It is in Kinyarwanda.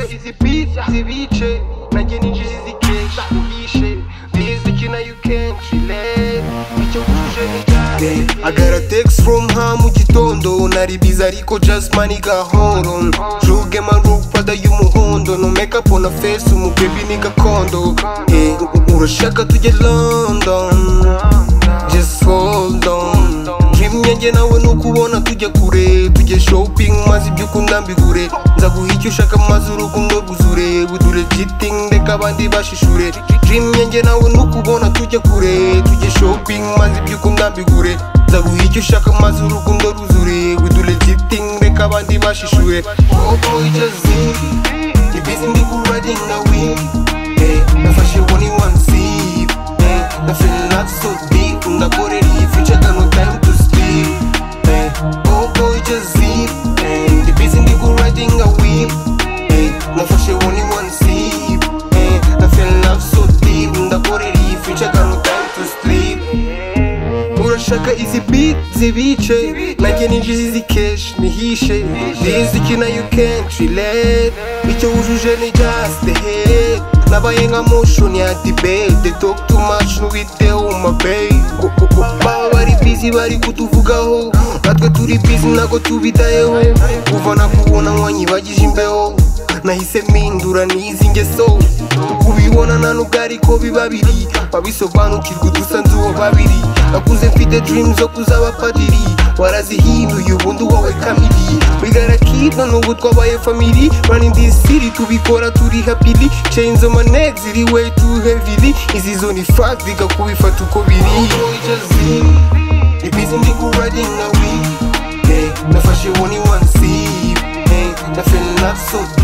izi beats zibice nanjye ninjiza izi cash ubishe biziki nayo kenshi relate icyo guje ni gare I got a text from her mu gitondo nari biza ariko just money gahoro juge marupada y'umuhondo no make up on a face umu baby ni gakondo Eh, urashaka tujye London just hold on dream yanjye nawe ni ukubona tujya kure tujye shopping maze ibyo ukunda mbigure nzaguha icyo ushaka maze urukundo rwuzure budure cheating reka abandi bashishure dream yanjye nawe ni ukubona tujya kure tujye shopping maze ibyo ukunda mbigure nzaguha icyo ushaka maze urukundo rwuzure budure cheating reka abandi bashishure oh boy just zip ibizi mbikuradinga we Eh, nafashe one in one sip Eh, nafeel not so deep ndakorera iyi future got no time to sleep Eh, oh boy just zip Eh, ndi busy ndikuridinga whip Eh, nafashe one in one sip Eh, nafeel not so deep ndakorera iyi future got no time to sleep urashaka izi beat zibice nanjye ninjiza izi keshi nihishe riziki nayo kenshi relate icyo wujuje ni just the head nabaye nka motion ya debate they talk too much ntuwiteho ma babe baba bari busy bari kutuvugaho natwe turi busy ntabwo tubitayeho kuva nakubona nk'uwanyibagije imbeho nahise mpindura n'izi ngeso kubibona nta nubwo ariko biba biri babisobanukirwa udusa nzuwo babiri nakuze mfite dream zo kuzaba padiri warazihinduye ubundi wowe kamiri bigara kino n'ubu twabaye famiri running this city tubikora turi happily chains on my neck ziri way too heavily izi zo ni fact bigakubifata uko biri ibizi ndikuradinga we nafashe one in one sip eh, na feel not so deep